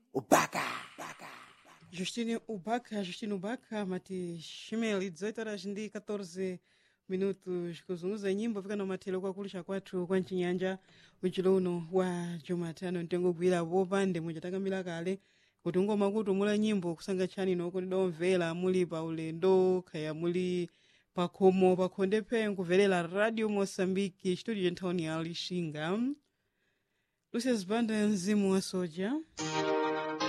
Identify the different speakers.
Speaker 1: ubaka
Speaker 2: Justine Ubaka, Justine Ubaka, mati Shimeli, 18 horas ndi 14 minutos kuzunguza nyimbo fika nomathero kwakulisha kwathu kwa mchinyanja uchilo uno wa jumatano mtengogwira popande muchatakambira kale kuti ngoma kuti mula nyimbo kusanga tchani noko ndidomvera muli pa ulendo kaya muli pakhomo pakhonde phe nkuverera radio mosambiki studio nthawi ya lixinga lucius banda mzimu wa soja